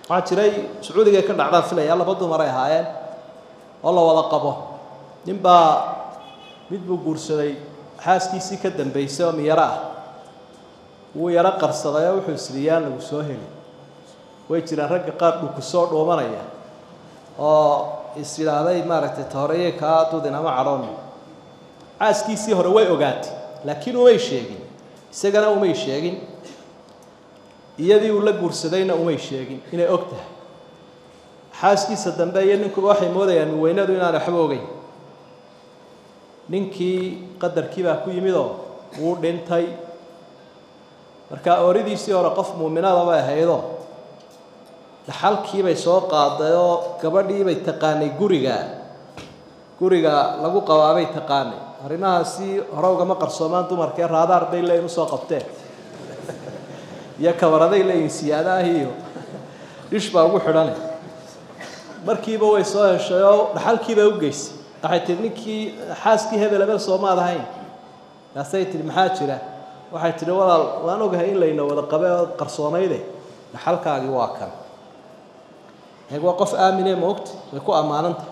waxaa jiray sacuudiga ka dhacdaan filaya laba dumar ay ahaayeen oo la wada qabo ninbaa mid buu guursaday xaaskiisii ka dambaysay oo miyaro ah wuu yaro qarsaday oo wuxuu isriyaan lagu soo heli way jiraan ragga qaar dhuku soo dhuumanaya oo is yidhaahday maaragtay tahoreye kaa dudin ama cadhoon xaaskiisii hore way ogaatay laakiin umay sheegin isagana umay sheegin iyadii uu la guursadayna umay sheegin inay og tahay xaaskiisa dambe iyo ninkuba waxay moodayaan miweynadu inaan waxba ogeyn ninkii qadarkii baa ku yimid oo wuu dhintay marka ooridiisii hore qof muuminada bay ahaydoo dhaxalkiibay soo qaaday oo gabadhiibay taqaanay guriga guriga lagu qabaabay taqaanay arrimahaasi hore ugama qarsoomaan dumarkee raadaar bay leeyihin usoo qabteen iyo kabaraday leeyihin siyaadaah iyo dhish baa ugu xidhane markiiba way soo heshay oo dhaxalkiibay u geysay waxay tihi ninkii xaaskii hebel hebel soomaad ahayn kaasay tihi maxaa jira waxay tihi walaal waan ogahay in layna wada qabe oo qarsoonayde dhaxalkaagii waa kan eeg waa qof aamine maogta way ku ammaananta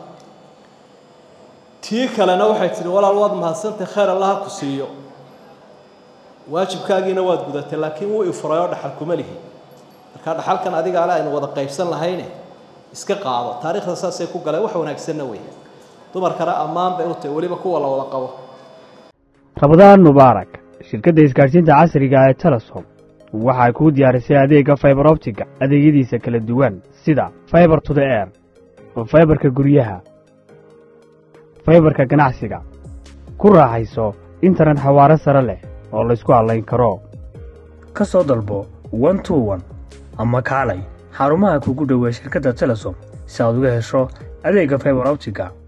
tii kalena waxay tihi walaal waad mahadsantay khayr allah ha ku siiyo waajibkaagiina waad gudatay laakiin wuu ifuray oo dhaxal kuma lihi marka dhaxalkan adiga ale aynu wada qaybsan lahayne iska qaado taariikhda saasay ku galeen wax wanaagsanna wey dumarkana ammaan bay u tahay weliba kuwa la wada qabo rabadaan mubaarak shirkadda isgaadhsiinta casriga ee telesom waxay kuu diyaarisay adeegga faibar optiga adeegyadiisa kala duwan sida faibar to the air faibarka guryaha faibarka ganacsiga ku raaxayso internet xawaare sare leh oo laysku hadlayn karo ka soo dalbo one to one ama kaalay xarumaha kugu dhoweey shirkadda telesom si aad uga hesho adeegga faibar optiga